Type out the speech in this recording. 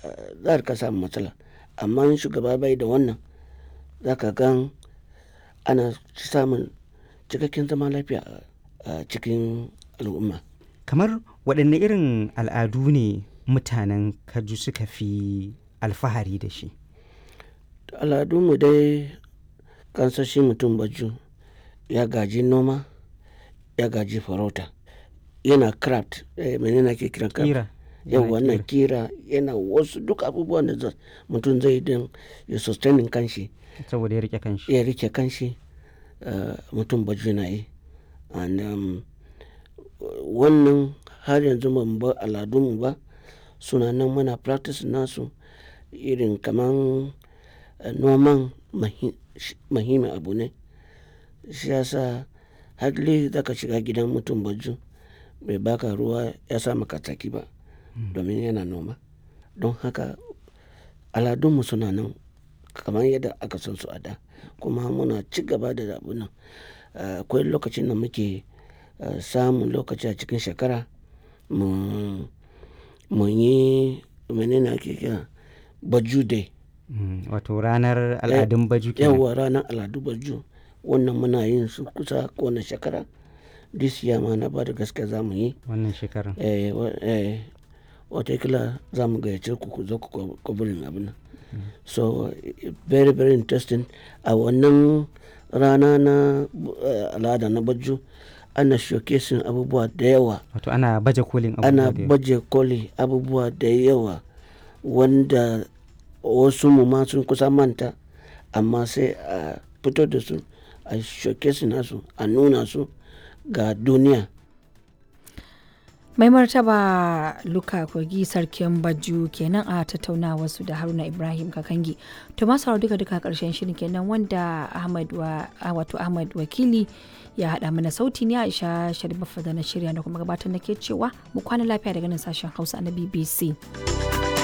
za ka samu matsala amma in shugaba bai da wannan za ka gan ana samun cikakken zaman lafiya a cikin al'umma kamar waɗanne irin al'adu ne mutanen kaju suka fi alfahari da shi al'adunmu dai kansashi mutum baju ya gaji noma ya gaji farauta yana craft eh, menene ake kiran craft kira yau yana wannan kira yana wasu duk abubuwan da za- mutum zai din ya sustaining kanshi saboda ya rike kanshi ya rike kanshi uh, mutum baju na yi and um, wannan har yanzu ban ba al'adunmu ba suna nan muna practice nasu irin kaman uh, noman mahi- shi- muhimmin abu ne shi yasa hadli za ka shiga gidan mutum baju bai baka ruwa ya sa maka tsaki ba domin yana noma don haka aladunmu suna nan kamar yadda aka san su a da kuma muna ci gaba da abu nan Uh, akwai lokacin da muke uh, samun lokaci a cikin shekara mu mu yi menene ake kira baju day Mm, wato ranar al'adun baju kenan yawa ranar al'adu baju wannan muna yin su kusa kowane shekara this year ma na ba da gaske za mu yi wannan shekarar eh, wa- eh, watakila za mu gayyace ku ku zo ku kwabirin abin nan so eh, very very interesting a wannan rana na eh, al'ada na baju ana showcasing abubuwa da yawa wato ana baje kolin ana abubuwa da yawa. baje koli abubuwa da yawa wanda wasu mu ma sun kusa manta amma sai a fito da su a showcasing nasu a nuna su ga duniya mai martaba luka kogi sarkin baju kenan a tattaunawa su da haruna ibrahim kakangi to masu sauraro duka duka karshen shirin kenan wanda ahmad wa ah, wato ahmad wakili ya haɗa mana sauti ne aisha sharif da na shirya da kuma gabatar da ke cewa mu kwana lafiya daga nan sashen hausa na bbc